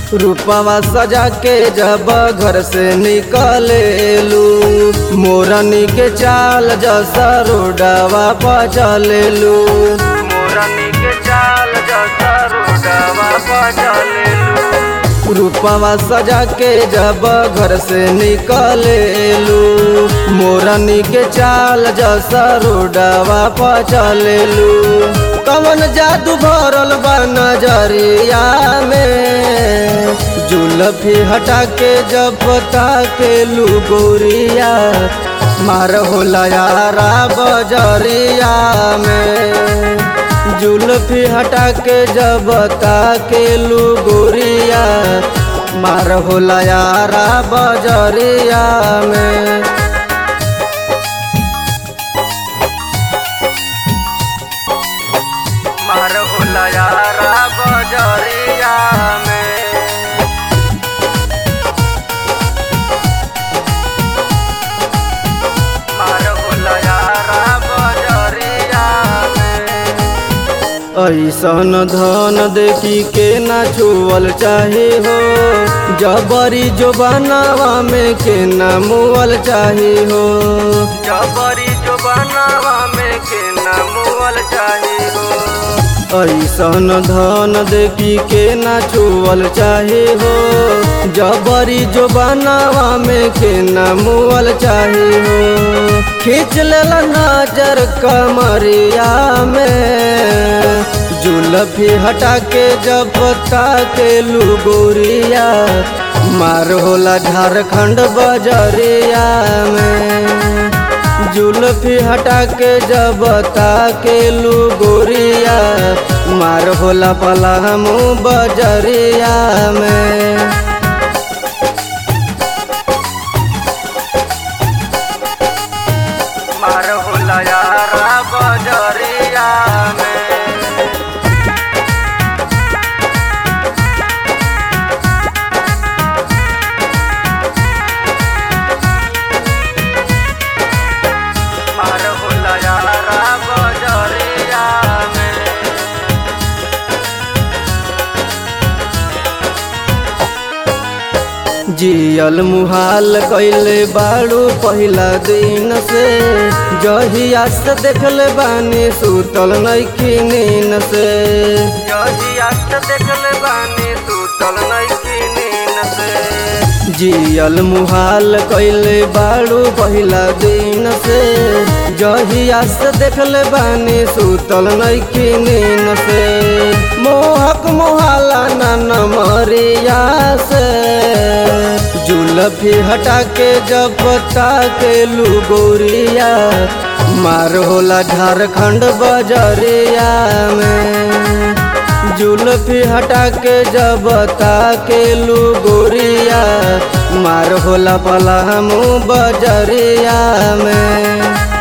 रूपवा सजा के जब घर से निकलेलू मोरनी के चाल जसा रोडवा पचलेलू मोरनी के चाल जसा रोडवा पचलेलू रूपवा सजा के जब घर से निकलेलू मोरनी के चाल जसा रोडवा पचलेलू कवन जादू भरल बा नजरिया में जुलफी हटा के जब के लू गोरिया मार होला यारा बजरिया में जुल्फी हटा के जब के लू गोरिया मार होला यारा बजरिया में मार होला यारा बजरिया में मार होला यारा बजरिया में ऐसन धन देखी के ना छुअल चाहे हो जबरी जो बनावा में के ना मुअल चाहे हो जबरी जो बनावा में के ना मुअल चाहे हो ऐसन धन देखी के ना छुअल चाहे हो जबरी जो बनावा में के ना मुअल चाहे हो खींच लेला नजर कमरिया में जुलफी हटा के जब के लू गोरिया मार होला झारखंड बजरिया में जुल्फी हटा के जब के लू गोरिया मार होला पलामू बजरिया में मार होला यारा बजरिया में मार होला यारा बजरिया में जियल मुहाल कैले बाड़ू पहिला दिन से जहिया से देखले बानी सुतल नइखी नीन से जहिया से देखले बानी सुतल नइखी नीन से जियल मुहाल कैले बाड़ू पहिला दिन से जहिया से देखले बानी सुतल नइखी नीन से मोहक मोहाला ना मरिया से जुलफी हटा के जब के लू गोरिया मार होला झारखंड बजरिया में जुल्फी हटा के जब के लू गोरिया मार होला पलामू बजरिया में